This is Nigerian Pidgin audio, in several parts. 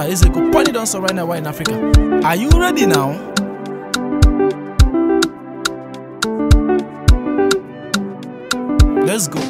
Ezeko, Pony Dancer right now, right in Africa. Are you ready now? Let's go.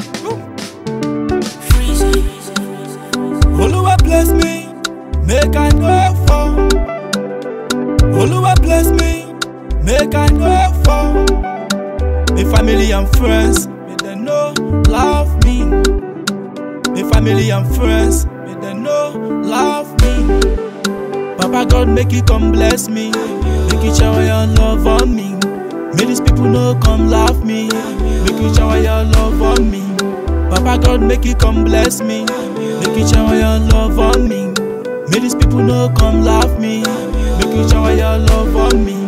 Oluwa bless me, make I no fall. Oluwa bless me, make I no fall. My family and friends, may they no love me. My family and friends, may they no love me. Papa God make you come bless me, make you shower your love on me. May these people no come laugh me, make you shower your love on me. Papa God make you come bless me, make you shower your love on me. May these people no come laugh me, make you shower your love on me.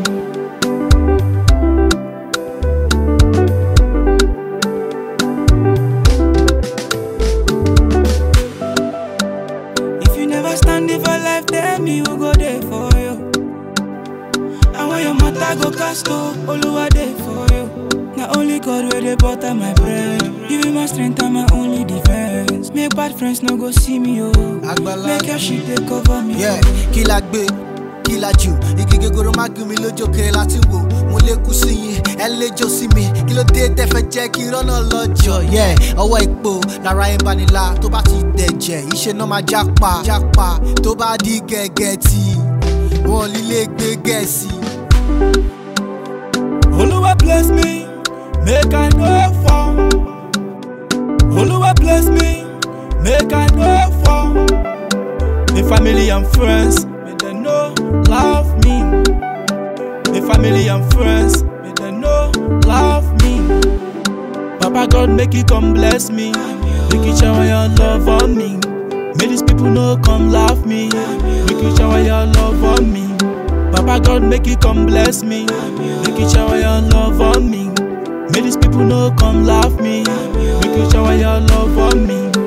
If you never stand it for life, tell me who go there for you. And when your matter go cast up, Oluwa there for you. Now only God will dey butter my bread. You be my strength and my only defense. Make bad friends no go see me, oh. Àgbàlá Make your shit they cover me. yeah kí la gbé kí la jù igi gogoro má gún mi lójó kiri láti wò mo lè kú sí yín ẹ léjó sí mi kí ló dé tẹ fẹ́ jẹ́ kí rọ́nà lọ́jọ́ yeah ọwọ́ ipò lára ẹ̀ ń banilá tó bá ti dẹ̀jẹ̀ iṣẹ́ náà máa jápa jápa tó bá di gẹ́gẹ́ tí wọn lílé gbé gẹ̀ẹ́sì. Oluwa bless me, make I no fall. Oluwa bless me, make I no fall. My family and friends, may they no love me. My family and friends, may they no love me. Papa God make you come bless me, make you shower your love on me. May these people no come laugh me, make you shower your love on me. Papa God make you come bless me, make you shower your love on me. May these people no come laugh me, make you shower your love on me.